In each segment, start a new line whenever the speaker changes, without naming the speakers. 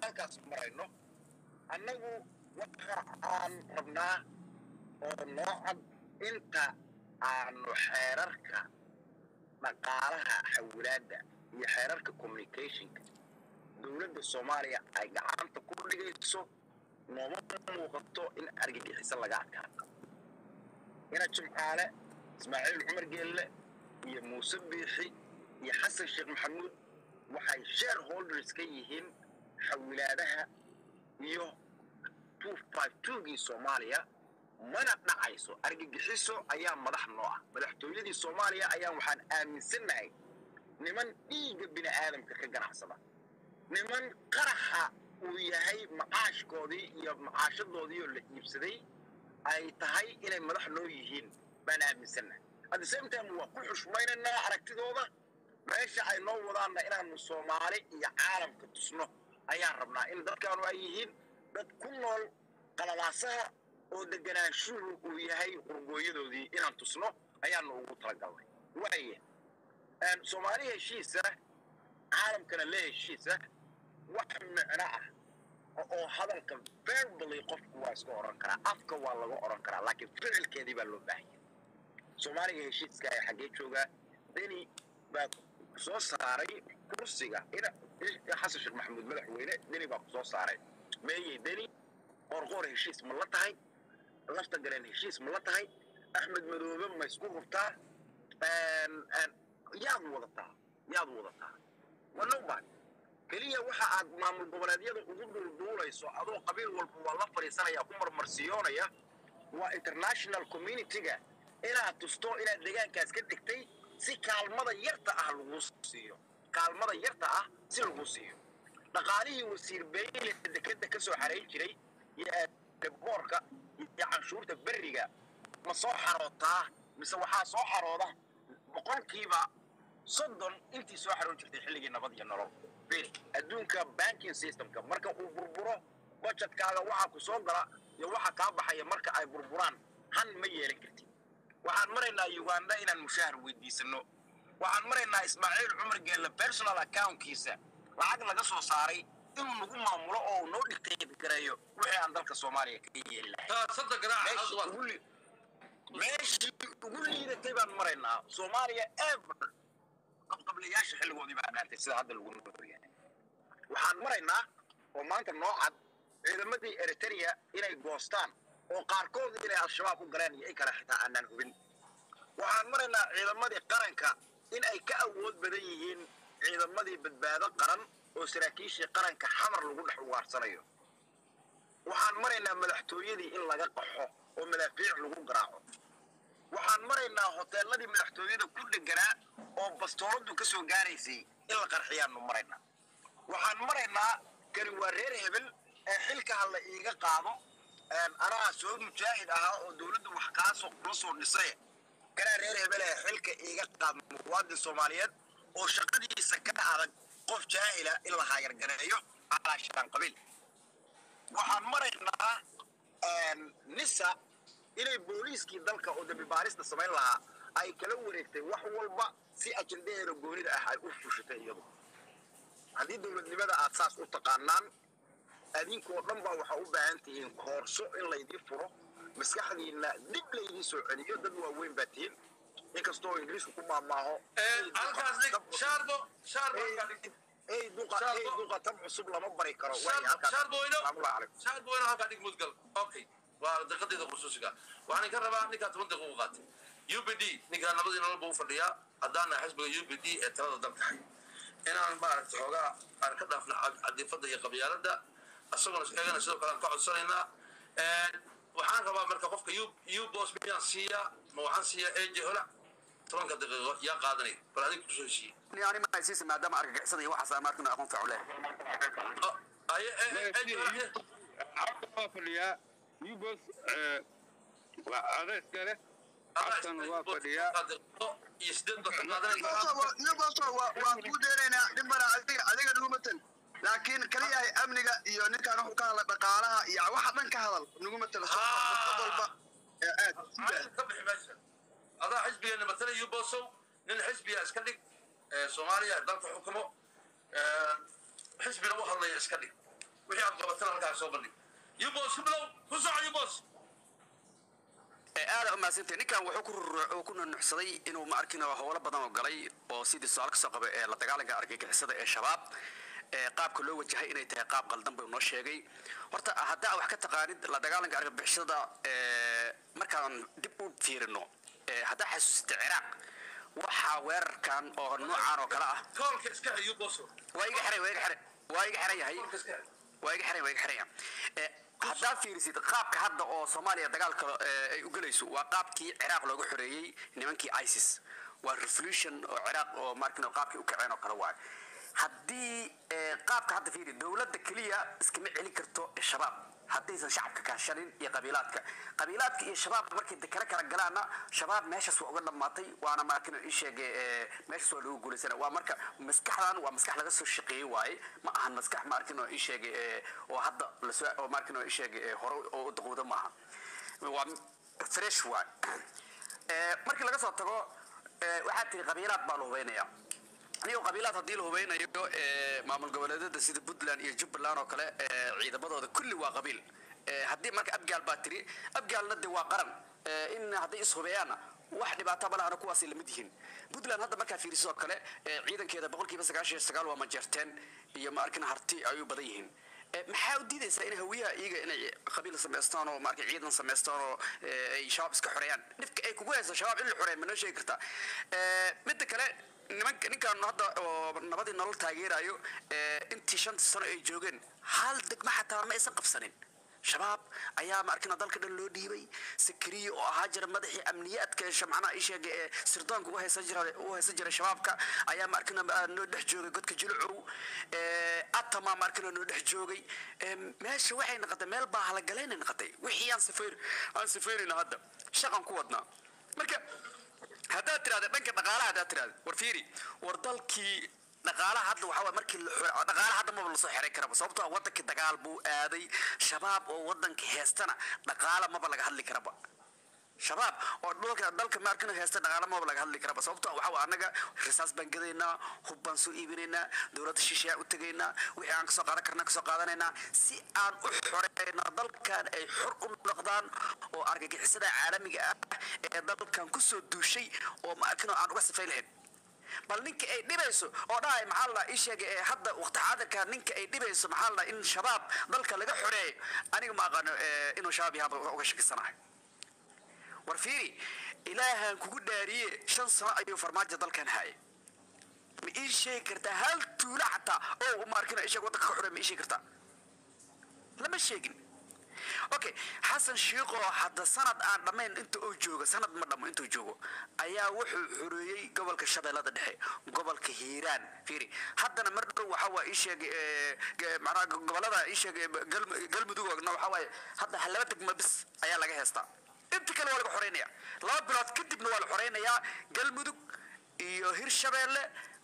halkaas marayno annagu waxa aan rabnaa oo noo cad inta aanu xeerarka dhaqaalaha xawilaadda iyo xeerarka communicationka dowladda soomaaliya ay gacanta ku dhigayso nooma muuqato in argagixiso laga adkaato ina jimcaale ismaaciil cumar geelle iyo muuse biixi iyo xasan sheekh maxamuud waxay share holders ka yihiin xawilaadaha iyo gii soomaaliya mana dhacayso argagixiso ayaa madax noo ah madaxtooyadii soomaaliya ayaan waxaan aaminsannahay niman dhiigga bini aadamka ka ganacsada niman qaraxa uu yahay macaashkoodii iyo macaashadoodii oo la iibsaday ay tahay inay madax noo yihiin baan aaminsannahay at the same time waa ku xushmaynaynaa aragtidooda meesha ay noo wadaanna inaanu soomaali iyo caalamka tusno ayaan rabnaa in dadkaanu ay yihiin dad ku nool qalalaasaha oo deganaanshuhu uu yahay qurgooyadoodii inaan tusno ayaanu ugu talagalnay waaye soomaali heshiisa caalamkana le heshiisa wax micno ah oo hadalka verbally qofku waa iska oran karaa afka waa laga oran karaa laakiin ficilkeedii baa loo baahanya soomaaliga heshiiska ee xaggee joogaa deni baa soo saaray kursiga xasan sheekh maxamuud madaxweyne deni baa ku soo saaray meeyey deni qorqoor heshiis ma la tahay lafta galeen heshiis ma la tahay axmed madoobe ma isku hubtaa yaad wadataa yaad wadataa wanobad keliya waxa aad maamul goboleedyada ugu duulduulayso adoo qabiil walba waa la fadhiisanaya ku marmarsiyoonaya waa international community-ga inaad tusto inaad deegaankaas ka degtay si kaalmada yarta ah lagu siiyo kaalmada yarta ah si lagu siiyo dhaqaalihii wasiir beyle dekeda ka soo xarayn jiray iyo boorka iyo canshuurta berriga ma soo xarootaa mise waxaa soo xarooda boqolkiiba soddon intii soo xaroon jirtay xilligii nabad iyo nolol bir adduunka banking systemka marka uu burburo budgetkaaga waxaa ku soo gala iyo waxa kaa baxaya marka ay burburaan han ma yeelan kartid waxaan maraynaa uganda inaan mushaahar weydiisano waxaan maraynaa ismaaciil cumar geelle personal accountkiisa lacag laga soo saaray inuu nagu maamulo oo uu noo dhigtay gareeyo wixii aan dalka soomaaliya ka yeeli lahay meeshii ugu liidatay baan maraynaa soomaaliya ever qabqablayaasha xilligoodii baa dhaantay sida hadda lagu noolyahay waxaan maraynaa oo maanta noo cad ciidamadii eritrea inay goostaan oo qaarkood inay al-shabaab u galeen iyo in kale xitaa aanaan hubin waxaan maraynaa ciidamadii qaranka in ay ka awood badan yihiin ciidamadii badbaado qaran oo saraakiishii qaranka xamar lagu dhex ugaarsanayo waxaan maraynaa madaxtooyadii in laga qaxo oo madaafiic lagu garaaco waxaan maraynaa hoteeladii madaxtooyada ku dheganaa oo bastooladu ka soo gaaraysay in la qarxiyaanu maraynaa waxaan maraynaa kani waa reer hebel ee xilka ha la iiga qaado anaa soo mujaahid ahaa oo dowladdu wax kaasoo kula soo dhisay kanaa reer hebel ee xilka iiga qaad muwaadin soomaaliyeed oo shaqadiisa ka adag qof jaahila in la haayargareeyo calaa shaan qabiil waxaan maraynaa nisa inay booliiskii dalka oo dambi baarista samayn lahaa ay kala wareegtay wax walba si ajendaheeda goonida ah ay u fushatay iyadu haddii dowladnimada aad saas u taqaanaan adinkoo dhan baa waxaa u baahan tihiin koorso in laydii furo maskaxdiina dib laydii soo celiyo dad waaweyn baa tihiin inkastoo ingiriisku ku maamaaho ey duqa tab cusub lama bari karo
waa daqiiqadeeda khusuusiga waxaan ka rabaa ninkaa toban daqiiq u qaatay u b d ninkaa nabadii nolol buu fadhiyaa haddaana xisbiga u b d ee talada dalka hay inaan maaragta xoogaa aan ka dhaafna cadifada iyo qabyaalada isagoona eegana sidoo kale aan ka codsanaynaa waxaan rabaa marka qofka u bos miyaan siiyaa ma waxaan siiyaa eje hola tobanka daqiiqo yaa qaadanaya bal adiga kusoo heshiiye
ani ma haysiisa maadaama argagixisada iyo waxaas markina aqoon fiican leh
waa fadhiyaa yubos waa adeyska leh xasan waa fadhiyaa
iyo sideed baa ka qaadanaysa
ninkoosto waan kuu deenaynaa dhimbana adiga adiga nagu matan laakiin kaliyahay amniga iyo ninkaan wuxuu ka hadla dhaqaalaha iyo waxa dhan ka hadal nagu matala dad walba ee aad
ka bixi meesha adaa xisbigeena matala yubosow nin xisbiga iska dhig soomaaliya dalka xukumo xisbina u hadlaya iska dhig wixii aad qabatana halkaas soo bandhig yubos hiblow ku soco yubos
aada umahadsantay ninkan wuxuu ku rur- ku nunuxsaday inuu ma arkin howlo badan oo galay oo sidii su-aal kasoo qaba ee la dagaalanka argagixisada ee shabaab ee qaabka loo wajahay inay tahay qaab qaldan buu noo sheegay horta haddaa wax ka taqaanid la dagaalanka argagixisada ee markaan dib u fiirino ee haddaa xasuusita ciraaq waxaa weerarkan oo noocaan oo kale ah
koolka iska hay yubos
waa iga xiray waa iga xiray waa iga xiran yahay
koolka iska hay
waa iga xiran waa iga xiran yahay haddaa fiirisid qaabka hadda oo soomaaliya dagaalka eh, ay u gelayso waa qaabkii ciraaq looga xoreeyey nimankii isis waa revolution oo ciraaq oo markin qaabkii u kaceen oo kale waayo haddii eh, qaabka hadda fiiri dowladda keliya iskama celin karto shabaab haddaysan shacabka kaashanin iyo qabiilaadka qabiilaadka iyo shabaab markay de kala kala galaana shabaab meeshaas waa uga dhammaatay waana markin ii sheegay eh, meeshaas waa loogu guulaysana waa marka maskaxdan waa maskax laga soo shaqeeyey waaye ma ahan maskax markin oo ii sheegay eh, oo hadda lasoo oo markin oo ii sheegay eh, hore oo u daqowda maaha waa fresh waay Eh, markii laga soo tago eh, waxaa tiri qabiilaad baa la hubeynaya anigo qabiilaad haddii la hubeynayo eh, maamul goboleedyada sida puntland iyo jubbaland oo kale eh, ciidamadooda kulli waa qabiil Eh, haddii marka abgaal baa tiri abgaalna de waa qaran Eh, in hadday ishubeeyaanna wax dhibaato ma lahana kuwaasay lamid yihiin puntland hadda markaa fiiriso oo kale eh, ciidankeeda boqolkiiba sagaashan iyo sagaal waa majeerteen iyo ma arkin harti ay u badan yihiin Eh, maxaa u diidaysaa in hawiyaha iyaga inay qabiil samaystaan oo marka ciidan samaystaan oo eh, ay shabaab iska xoreeyaan dhibka ay kugu hayso shabaab in la xoreeya ma noo sheegi kartaa Eh, midda kale nimanka ninkan hadda oo nabadii nolol taageerayo eh, intii shanta sano ay joogeen hal degma xataa ma aysan qabsanin shabaab ayaa ma arkina dalka dhan loo dhiibay sakariye oo ahaa jira madaxii amniyaadka ee macnaha ii sheegay ee sirdoonka u haysan jira u haysan jiray shabaabka ayaa ma arkina ah, noo dhex joogay godka jilcow ee atama ma arkina noo dhex joogay ee meesha waxay noqotay meel baa halagalaynay noqotay wixii aan sifayr aan sifayrina hadda shaqan ku wadnaa marka haddaad tiraahda dhanka dhaqaalaha haddaad tiraahda war fiiri war dalkii dhaqaalaha hadda waxaa waay markii la xiro- dhaqaalaha hadda maba lasoo xiray karaba sababtoo ah wadankii dagaal buu aaday shabaab oo wadanka heestana dhaqaala maba laga hadli karaba shabaab oo dhulka dalka maarkina heesta dhaqaala maba laga hadli karaba sababtoo ah waxaa waay annaga risaas baan gadaynaa hub baan soo iibinaynaa dowladda shisheeyaan u tegaynaa wixii aan kasoo qaadan karna kasoo qaadanaynaa si aan u xoreyno dalkan ay xor u noqdaan oo argagixisada caalamiga ah ee dalkan kusoo duushay oo maarkino aan uga sifay lahayn bal ninka ay dhibayso oo dhahay maxaa la ii sheegay ee hadda waqti xaadirka ninka ay dhibayso maxaa la in shabaab dalka laga xoreeyo aniga ma aqaano eh, inuu shabaab yahay uga shakisanahay war fiiri ilaahan kugu dhaariye shan sano ayuu farmaajo dalkan hayay ma ii sheegi kartaa hal tuulo xataa oo ma arkina ii sheeg waddanka ka xoreey ma ii sheegi kartaa lama sheegin okay xasan shiiqoo hadda sanad aan dhammayn inta uu joogo sanad ma dhammo intuu joogo ayaa wuxuu xoreeyey gobolka shabeellada dhexe gobolka hiiraan fiiri haddana mar dhow waxaa waa ii sheegay eh, ge- macnaha gobolada ii sheegay Galm- galmudugna waxaa waaye hadda laba degmo bis ayaa laga heestaa inta kale waa laga xoreynaya laba bilood kadibna waa la xoreynayaa galmudug iyo hirshabeelle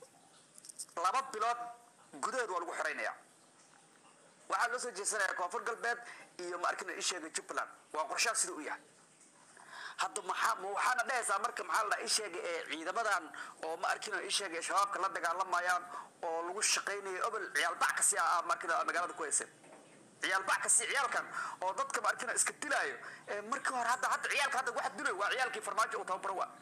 laba bilood gudahood waa lagu xoreynaya waxaa loo soo jeesanaya koonfur galbeed iyo ma arkina ii sheegay jubbaland waa qorshaha sida u yahay hadda maxaa ma waxaana dhehaysaa marka maxaa la ii sheegay ee ciidamadan oo ma arkina ii sheegay shabaabka la dagaalamayaan oo lagu shaqaynayo obol ciyaal bac kasi ah ma arkina magaalada ku hayseen ciyaal bac kasi ciyaalkan oo dadka ma arkina iska dilaayo ee markii hore hadda hadda ciyaalka hadda waxa dilay waa ciyaalkii farmaajo uu tababaro waa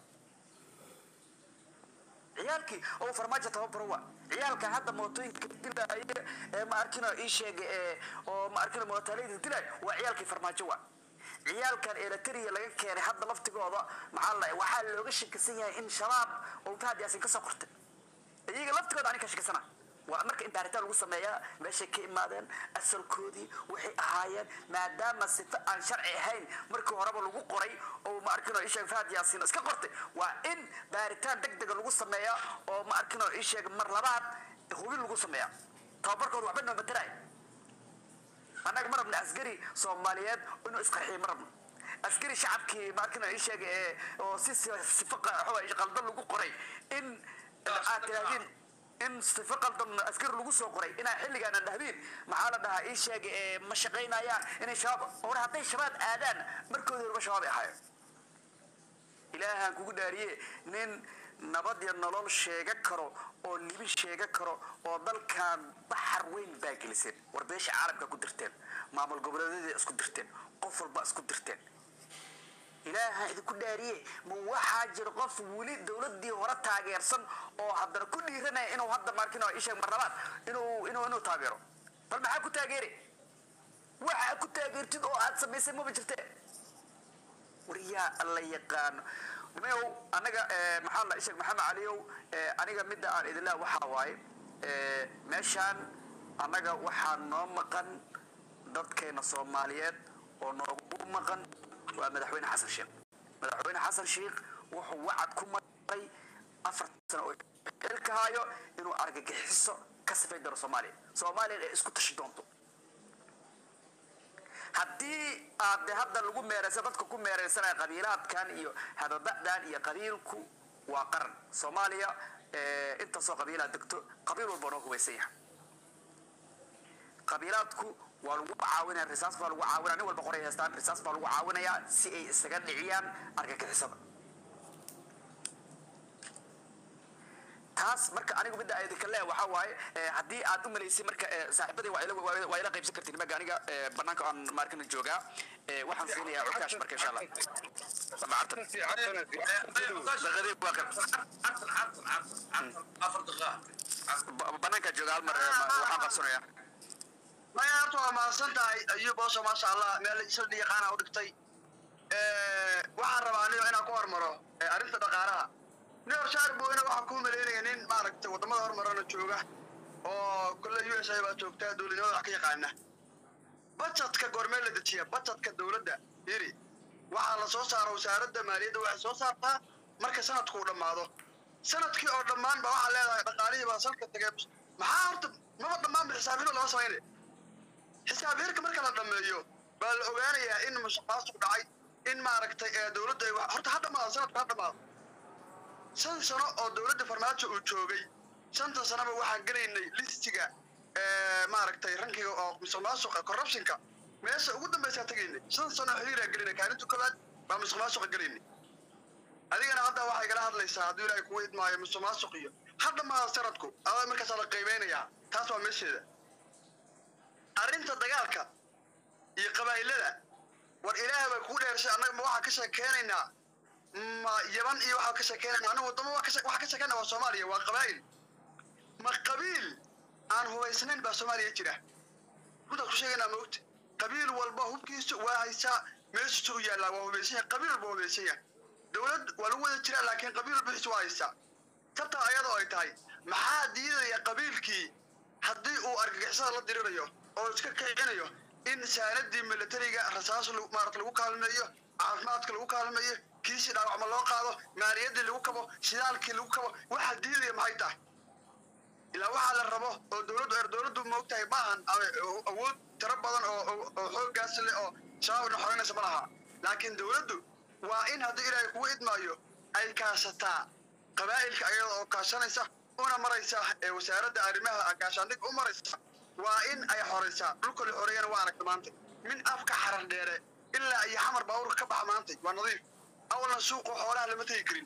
ciyaalkii oo farmaajo tababaro waa ciyaalka hadda mootooyinka dilaya ee ma arkina ii sheegay ee oo ma arkina mootaaleyda dilaya waa ciyaalkii farmaajo waa ciyaalkan eritrea laga keenay hadda laftigooda maxaa la waxaa looga shakisan yahay in shabaab oo fahad yaasin kasoo qortay iyaga laftigooda ani ka shakisana waa marka in baaritaan lagu sameeyaa meeshay ka imaadeen asalkoodii waxay ahaayeen maadaama sifa aan sharci ahayn markii horeba lagu qoray oo ma arkino isheeg fahad yaasiin iska qortay waa in baaritaan deg dega lagu sameeyaa oo ma arkino isheeg mar labaad hubin lagu sameeyaa tababarkooda waxba noo mataraay annaga ma rabna askari soomaaliyeed inuu isqarxiyo ma rabno askari shacabkii ma arkino isheeg ee oo si si- sifo qa- waxa qaldan lagu qoray in aad tiraahdiin in sifo qaldan askari lagu soo qoray inaa xilligaan aan dhahdiin maxaa la dhahaa ii sheega ee ma shaqaynayaan inay shabaab hore hadday shabaab aadaan markoodii horba shabaab ay ahaayeen ilaahaan kugu dhaariye nin nabad iyo nolol sheega karo oo libin sheega karo oo dalkan baxar weyn baa geliseen war beesha caalamka ku dirteen maamul goboleedyada isku dirteen qof walba isku dirteen ilaaha idinku dhaariye ma waxaa jira qof weli dowladii hore taageersan oo haddana ku dhiiranaya inuu hadda markin isheeg marlabaad inuu inuu inuu taageero bal maxaa ku taageeri waxaa ku taageertid oo aad samaysay maba jirte war yaa alla yaqaano mayow anaga maxaa la isheeg maxamed caliyow aniga midda aan idinlaa waxaa waaye meeshaan annaga waxaa noo maqan dadkeena soomaaliyeed oo noogu maqan waa madaxweyne xasan sheekh madaxweyne xasan sheekh wuxuu wacad ku maray afar sano oo xilka hayo inuu argagixiso ka safay doono soomaaliya soomaaliya ay isku tashi doonto haddii aad de hadda lagu meereysa dadka ku meereysanaya qabiilaadkan iyo hadada'dan iyo qabiilku waa qaran soomaaliya intaasoo qabiilaa degto qabiil walba noo hubaysan yahay qabiilaadku waa lagu caawinaya risaas baa lagu caawinaya nin walba qoray haystaan risaas baa lagu caawinayaa si ay isaga dhiciyaan argagixisada taas marka anigu midda idinka le waxaa waaye haddii aad u malaysay marka saaxiibadii waa ila waa ila qaybsan kartiin maga aniga banaanka aan maarkana joogaa waxaan siinayaa cukaash marka insha allah macartan daqadii waa kan
afar daqiiqa
banaanka jooga hal mar waxaan qabsanayaa
maya horta waa mahadsan tahay ayuub oosho maasha allah meel isla yaqaana u dhigtay waxaan rabaa anigo inaan ku hormaro arrinta dhaqaalaha nin horshaar booyna waxaa kuu maleynaya nin maaragtay waddamada hormarana jooga oo kolle u s a baa joogta dowladnimada wax ka yaqaana bajetka goormee la dejiya bajetka dowladda yiri waxaa la soo saara wasaaradda maaliyadda waxay soo saartaa marka sanadku uu dhammaado sanadkii oo dhammaan ba waxaa leedahay dhaqaalihii baa salka tagay maxaa horta maba dhammaan ba xisaabino lama samaynay xisaab hirka marka la dhammeeyo baa la ogaanayaa in musuqmaasuq dhacay in maaragtay dowladda ay horta ha dhammaado sanadku ha dhammaado shan sano oo dowladda farmaajo uu joogay shanta sanoba waxaan gelaynay listiga maaragtay rankiga oo musuqmaasuqa corruptionka meesha ugu dambaysaa tegaynay shan sano xiriiraa gelinay kaalinta koowaad baa musuqmaasuqa gelaynay adigana hadda waxaa igala hadlaysaa hadduu ilaahay kugu idmaayo musuqmaasuq iyo ha dhammaado sanadku adaa markaasaa la qiimeynayaa taas waa meesheeda arrinta dagaalka iyo qabaa'ilada war ilaahay baa kugu dheershay annaga ma waxaa ka sheekeynaynaa ma yaban iyo waxaa ka sheekeynaynaa anigu waddamo waxaa ka sheekeyna waa soomaaliya waa qabaa'il ma qabiil aan hubaysnayn baa soomaaliya jira runtaas ku sheegaynaa maogta qabiil walba hubkiisu waa haysaa meeshiisu u yaallaa waa hubaysan yahay qabiil walba hubaysan yahay dowlad waa lagu wada jiraa laakiin qabiil walba wixiisu waa haysaa tabtaa ayadoo ay tahay maxaa diidaya qabiilkii haddii uu argagixisada la dirirayo oo iska kicinayo in saanadii militariga rasaas maarata lagu kaalmeeyo caafimaadka lagu kaalmeeyo kiisii dhaawacma loo qaado maaliyaddii lagu kabo shidaalkii lagu kabo waxaa diidaya maxay tahay ilaa waxaa la rabo oo dowladdu er dowladdu moogtahay ma ahan awood tiro badan oo oo xooggaas leh oo shabaabna xoreynaysa ma laha laakiin dowladdu waa in haddii ilaahay kugu idmaayo ay kaashataa qabaa'ilka ayada oo kaashanaysa una maraysa ee wasaaradda arrimaha gaashaandhig u maraysa waa in ay xoraysaa dhulka la xoreeyana waa aragta maanta min afka xarar dheere ilaa iyo xamar baabuurka ka baxa maantay waa nadiif awalna suuqa xoolaha lama tegi karin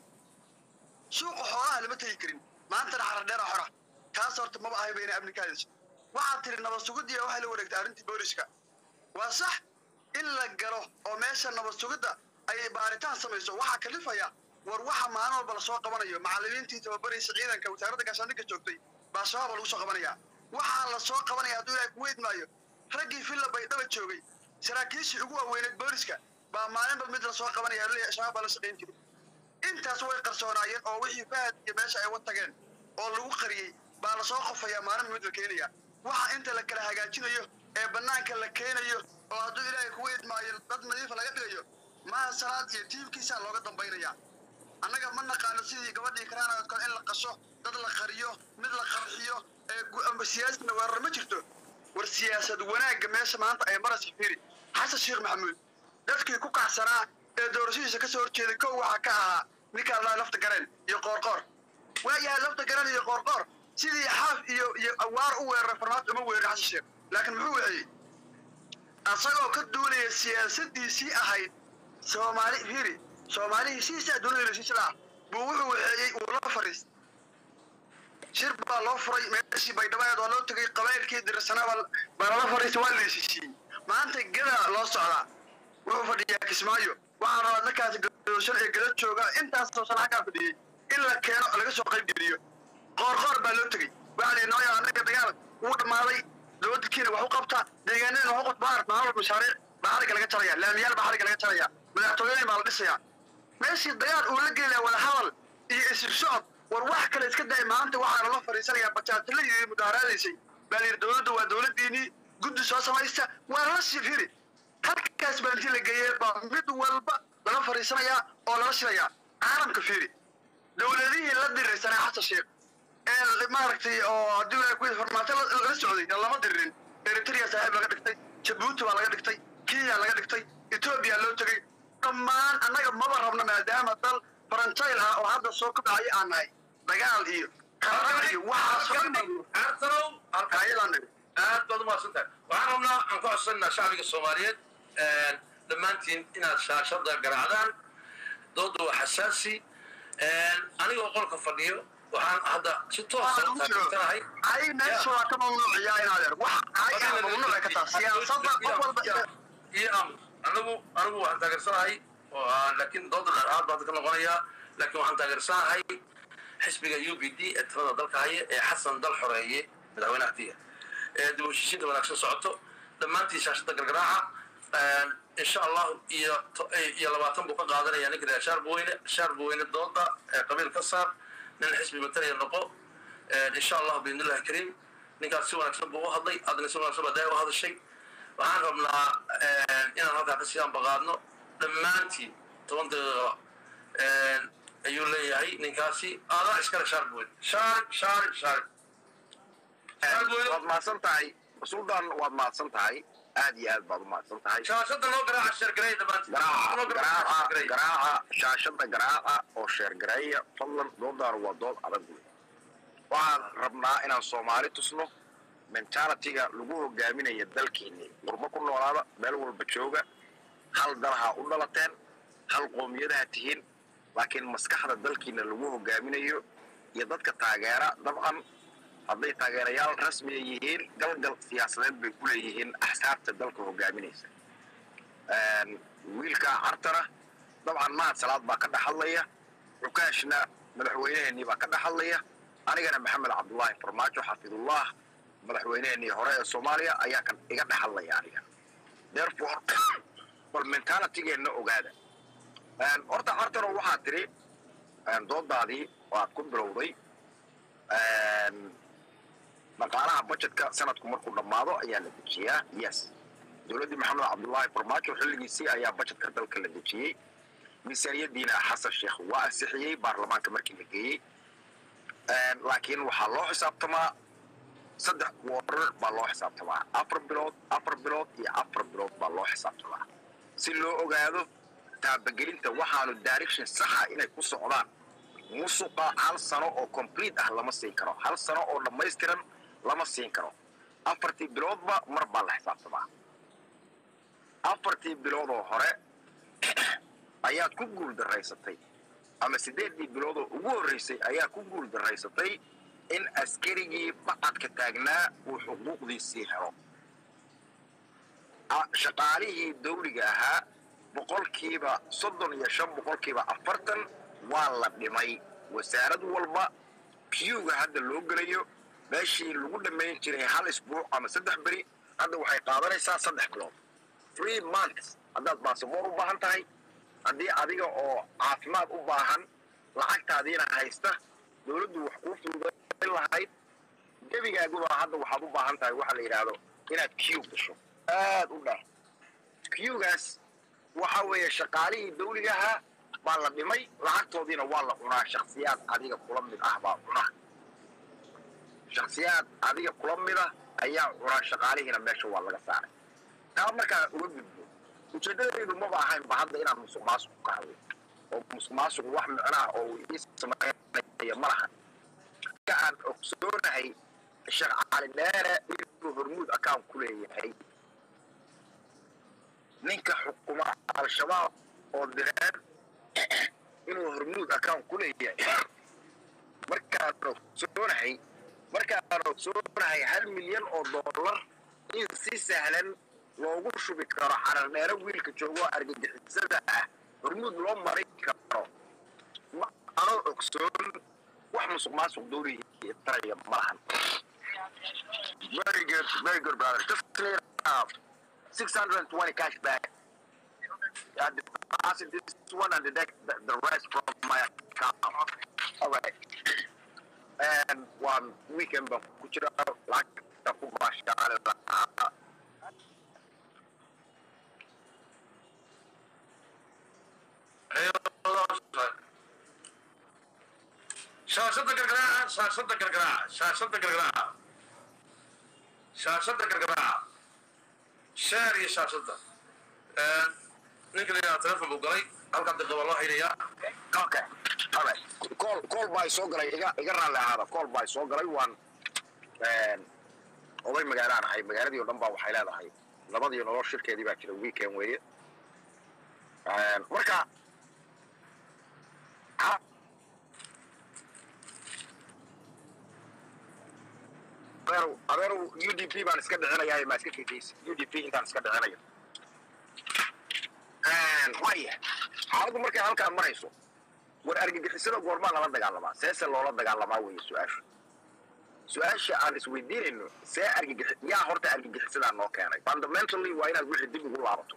suuqa xoolaha lama tegi karin maantana xarar dheera xora taas horta maba ahay bayna amnikaadayso waxaad tiri nabad sugiddiya waxay la wareegtay arrintii booliska waa sax in la galo oo meesha nabad sugidda ay baaritaan samayso waxaa kalifaya war waxa maalin walba lasoo qabanayo macallimiintii tababaraysa ciidanka wasaaradda gaashaandhigga joogtay baa shabaaba lagu soo qabanaya waxaa la soo qabanaya hadduu ilaahay kugu idmaayo raggii filla baydhaba joogay saraakiishii ugu waaweyneed booliska baa maalinba mid lasoo qabanaya leeyahay shabaab baa la shaqayn jiray intaas way qarsoonaayeen oo wixii fahad iyo meesha ay wa tageen oo lagu qariyey baa lasoo qofayaa maalinba mid la keenaya waxa inta la kala hagaajinayo ee bannaanka la keenayo oo hadduu ilaahay kugu idmaayo dad nadiifa laga dhigayo maaha salaad iyo tiimkiisaa looga dambaynaya annaga ma naqaano sidii gabadhii karaanaad kale in la qasho dad la qariyo mid la qarxiyo ee siyaasina weerar ma jirto war siyaasad wanaagga meesha maanta ay maraysa fiiri xasan sheekh maxamuud dadkii ku kacsanaa ee doorashadiisa ka soo horjeeday kow waxaa ka ahaa ninkaa laa lafta gareen iyo qoorqoor waayahay lafta gareen iyo qoorqoor sidii xaaf iyo iyo awaar u weeraray farmaajo uma weerin xasan sheekh laakiin muxuu wixiyey asagoo ka duulaya siyaasadiisii ahayd soomaali fiiri soomaalihii siisaa dunida heshiis la buu wuxuu waxeeyey uu la fariistay shir baa loo furay meeshii baydhabaeed waa loo tegay qabaylkii dirsanaa baa baa lala fariistay waa la heshiisiiyey maanta geda loo socdaa wuxuu fadhiyaa kismaayo waxaan rabaa dadkaasi gadooshan ee gada jooga intaasoo sana xaggaa fadhiyey in la keeno laga soo qayb geliyo qoor qoor baa loo tegey waxaa lihi nooya annaga dagaal wuu dhammaaday dowladkiina wax u qabta deegaanadina wax u qabta baar maamul mashaariic baa xariga laga jaraya laamiyaal baa xariga laga jaraya madaxtooyooyin baa la dhisaya meeshii dagaal uu la gelaya wada hadal iyo isir socod war wax kale iska day maanta waxaa lala fadhiisanayaa bajaajila iyo mudaaraadaysay baa la yidhi dowladda waa dowladdiinii guddi soo samaysta waa lala sii firi halkaas baa intii la geeyey baa mid walba lala fadhiisanayaa oo lala shilayaa caalamka fiiri dowladihii la dirirsanaa xasan sheekh ee maaragtay oo haddii la ku farmaajo la la socday lama diririn eritrea saaxiib laga dhigtay jabuuti baa laga dhigtay kenya laga dhigtay etoobiya loo tegey dhammaan annaga maba rabno maadaama dal faranjayl ah oo hadda soo kobcaya aan nahay dagaal iyo qarar iyo waxaas
caartanow halkaa
ayadaan nabi
aad baad umahadsan tahay waxaan rabnaa aan ka codsanaa shacbiga soomaaliyeed dhammaantiin inaad shaashada garaacdaan dooda waa xasaasi anigoo qolka fadhiyo waxaan hadda si toosa u taageersanahay
ay meesha waa ka mamnuuciyaa inaadeer wax ay ah mamnuuc ka taha siyaasadda qof walba
iyo amr anigu anigu waxaan taageersanahay oo aan- laakiin dooda dhexaad baan ka noqonayaa laakiin waxaan taageersanahay xisbiga u b d ee talada dalka haya ee xasan dal xoreeye madaxweynaha tiya ee dib u heshiisiinta wanaagsan socoto dhammaantii shaashada gargaraaca insha allahu iyo to- iyo labaatan buu ka qaadanaya ninka reer shaarbweyne shaarbweyne dooda ee qabiil ka saar nin xisbi matalaya noqo insha allahu biidnillahi kariim ninkaas si wanaagsan buu u hadlay adna si wanaagsan baa daa u hadashay waxaan rabnaa inaan halkaa kasii ambaqaadno dhammaantiin toban daqiiqo ayuu leeyahay ninkaasi adaa iskale shaarbweyne shaar shaar shaar shaarbweyne
waad mahadsan tahay suldan waad mahadsan tahay aad iyo aad baad u mahadsan tahay
shaashada noo garaaca sheergareey dhammaantiin
garaaca
Noo garaaca
garaaca
sheergareey.
garaaca shaashada garaaca oo sheergareeya fadlan doodaana waa dood adag wey waxaan rabnaa inaan soomaali tusno mentalitiga lagu hogaaminaya dalkeeni qurbo ku noolaada meel walba jooga hal dalaha u dhalateen hal qoomiyadaha tihiin laakiin maskaxda dalkiina lagu hogaaminayo iyo dadka taageera dabcan hadday taageerayaal rasmiya yihiin galgal siyaasadeed bay ku leeyihiin axsaabta dalka hogaaminaysa wiilka cartana dabcan mahad salaad baa ka dhex hadlaya xukaashna madaxweyneheenii baa ka dhex hadlaya anigana maxamed cabdullaahi farmaajo xafidullah madaxweyneheenii hore ee soomaaliya ayaa kan iga dhex hadlaya aniga therefore bal mentalitigeenna ogaada horta cartano waxaa tiri doodaadii waad ku bilowday dhaqaalaha budgetka sanadku markuu dhammaado ayaa la dejiyaa yes dowladdii maxamed cabdullaahi farmaajo xilligiisii ayaa budgetka dalka la dejiyey miisaaniyadiina xasan sheekh waa ansixiyey baarlamaanka markii la geeyey laakiin waxaa loo xisaabtamaa saddex quarter baa loo xisaabtamaa afar bilood afar bilood iyo afar bilood baa loo xisaabtamaa si loo ogaado taabagelinta waxaanu direction saxa inay ku socdaan musuqa hal sano oo complete ah lama siin karo hal sano oo dhammaystiran lama siin karo afartii biloodba mar baa la xisaabtamaa afartii bilood oo hore ayaad ku guul daraysatay ama siddeeddii bilood oo ugu horreysay ayaa ku guul daraysatay in askarigii bacadka taagnaa uu xuquuqdiisii helo a- shaqaalihii dawliga ahaa boqolkiiba soddon iyo shan boqolkiiba afartan waa la dhimay wasaarad walba kiyuga hadda loo gelayo meeshii lagu dhammayn jiray hal isbuuc ama saddex beri hadda waxay qaadanaysaa saddex bilood three months haddaad baasaboor u baahan tahay haddii adiga oo caafimaad u baahan lacagtaadiina haysta dowladdu wax kuu fududayn lahayd gebigaaguba hadda waxaad u baahan tahay waxaa la yidhaahdo inaad kiw gasho aad u dheer kiwgaas waxa weeye shaqaalihii dawligaha baa la dhimay lacagtoodiina waa la cunaa shaksiyaad adiga kula mid ah baa cuna shaksiyaad adiga kula mida ayaa cunaa shaqaalihiina meesha waa laga saaray taa markaa uga gudbo ujeedadaydu maba ahaynba hadda inaan musuq maasuq ka hadlo oo musuq maasuq wax micnaha oo uu ii sameynaya ma lahan ka aan ogsoonahay sheekh cali dheere inuu hormuud account ku leeyahay ninka xukuma al-shabaab oo direen inuu hormuud account ku leeyahay markaan ogsoonahay markaan ogsoonahay hal milyan oo dollar in si sahlan loogu shubi karo xarardheero wiilka joogoo argagixisada ah hormuud loo marin karo ma anoo ogsoon wax musuq maasuq doonaya taraya ma lahan very good very good brother just clear up 620 cash back I deposit this one and the, the, the rest from my account. All right. And one weekend baan ku jira lacagta ku baashaale lahaa
shaashada gargaraaca shaashada gargaraaca shaashada gargaraaca shaashada gargaraaca sheer iyo shaashada ninka layaa telefon buu galay halkaa dib waa loo xidhayaa
okay all right call call baa soo galay iga iga raalli ahaada call baa soo galay waan oday magaalaan ahay magaaladii oo dhan baa waxay leedahay labadii nolol shirkeedii baa jira weekend weeye marka ha- adeerow adeerow u d p baan iska dhicinayaa maa iska kekeysa u d p intaan iska dhicinayo waaya xaaladdu markay halkaa marayso war argagixisada goormaa lala dagaalamaa seese loola dagaalamaa weeye su-aashu su-aasha aan isweydiinayno see argagixi yaa horta argagixisadaa noo keenay fundamentally waa inaad wixii dib ugu laabato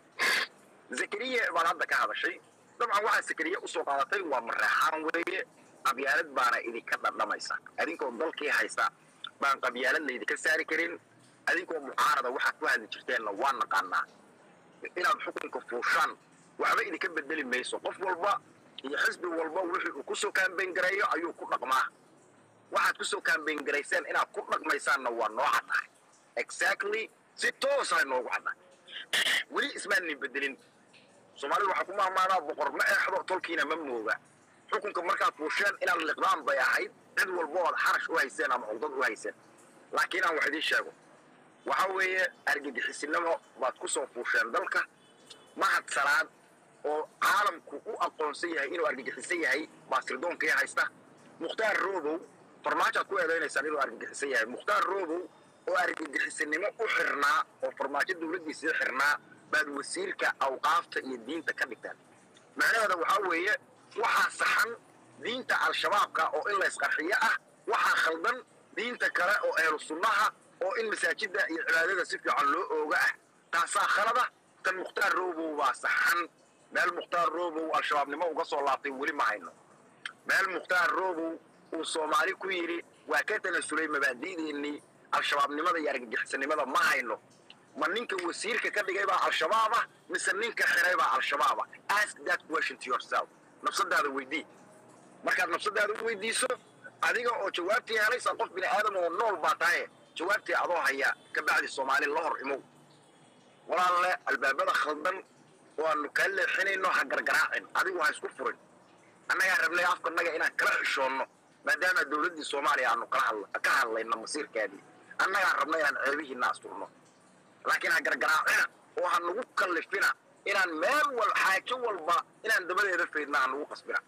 zakariya baad hadda ka hadashay dabcan waxaa zakariya usoo qaadatay waa mareexaan weeye qabyaalad baana idinka dhadhamaysa adinkoo dalkii haysta baan qabyaalad laydinka saari karin adinkoo mucaarada waxaad ku hadli jirteenna waa naqaanaa inaad xukunka fuushaan waxba idinka bedeli mayso qof walba iyo xisbi walba wixii uu kusoo kaambeyn gareeyo ayuu ku dhaqmaa waxaad kusoo kaambeyn garayseen inaad ku dhaqmaysaanna waa noo caddahay exactly si toosaa noogu caddahay weli ismaanin bedelin soomaalida waxaa ku mahmaadaa boqor ma eexdo tolkiina ma mooga xukunka markaad fuusheen inaad liqdaan bay ahayd cid walba ood xarash u hayseen ama cugdad u hayseen laakiin aan wax idiin sheego waxa weeye argagixisinimo baad ku soo fuusheen dalka mahad salaad oo caalamku u aqoonsan yahay inuu argagixisan yahay baa sirdoonkii haysta mukhtaar roobow farmaajoad ku eedaynaysaan inuu argagixisan yahay mukhtaar roobow oo argagixisanimo u xirnaa oo farmaajo dowladdiisii xirnaa baad wasiirka awqaafta iyo diinta ka dhigtaan macnaheeda waxaa weeye waxaa saxan diinta al-shabaabka oo in laysqarxiyo ah waxaa khaldan diinta kale oo ehlu sunnaha oo in masaajida iyo cibaadada si fiican loo ooga ah taasaa khalada tan mukhtaar roobow baa saxan meel mukhtaar roobow al-shabaabnimo uga soo laabtay weli ma hayno meel mukhtaar roobow uu soomaali ku yidhi waa ka tanasulay mabaadi'deennii al-shabaabnimada iyo argagixisanimada ma hayno ma ninka wasiirka ka dhigay baa al-shabaab ah mise ninka xiray baa al-shabaab ah ask that question to yourself nafsadaada weydii markaad nafsadaada u weydiiso adiga oo jawaabtii helaysa qof bini aadam oo nool baa tahay jawaabtii adoo haya ka bacdi soomaali la hor imow walaalle albaabada khaldan oo aanu kaa leexinayno ha gargaraacin adigu ha isku furin annagaa rabnay afkanaga inaan kala xishoonno maadaama dowladdii soomaaliya aanu kala hadla ka hadlayno masiirkeedii annagaa rabna inaan ceebihiina asturno laakiin ha gargaraacina oo ha nagu kallifina inaan meel wal xaajo walba inaan dabadeeda faydna ha nagu qasbina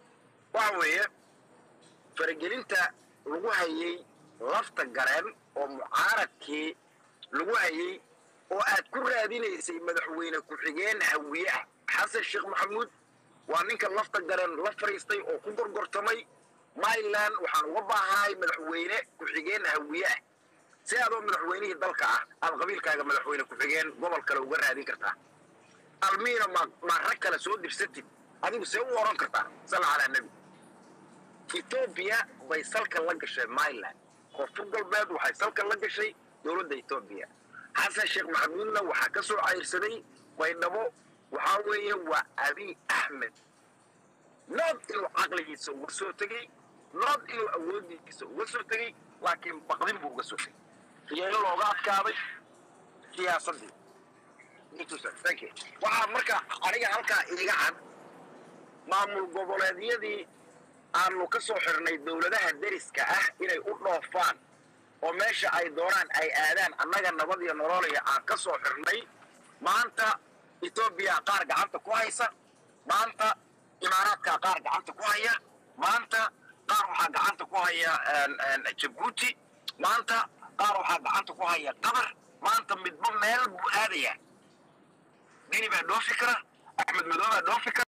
waxa weeye faragelinta lagu hayay lafta gareen oo mucaaradkii lagu hayay oo aad ku raadinaysay madaxweyne ku-xigeen hawiye ah xasan sheekh maxamuud waa ninka lafta gareen la fadhiistay oo ku gorgortamay myland waxaan uga baahahay madaxweyne ku-xigeen hawiye ah si adoo madaxweynihii dalka ah aad qabiilkaaga madaxweyne ku-xigeen gobol kale uga raadin kartaa almiina ma ma rag kale soo dirsatid adigu see u oran kartaa salla calaa nebi etoobiya bay salka la gashay myland koonfur galbeed waxay salka la gashay dowladda etoobiya xasan sheekh maxamuudna waxaa ka soo cayrsaday baydhabo waxaa weeye waa abiy axmed nood inuu caqligiisa uga soo tegey nood inuu awoodiisa uga soo tegey laakiin baqdin buu uga soo tegey riyeelo looga adkaaday siyaasaddii waxaa marka aniga halkaa iiga cad maamul goboleedyadii aanu ka soo xirnay dowladaha deriska ah inay u dhoofaan oo meesha ay doonaan ay aadaan annaga nabad iyo nololaya aan ka soo xirnay maanta etoobiya qaar gacanta ku haysa maanta imaaraadka qaar gacanta ku haya maanta qaar waxaa gacanta ku haya jabuuti maanta qaar waxaa gacanta ku haya qatar maanta midba meel buu aadaya dini baa dhoofi kara axmed madow baa dhoofi kara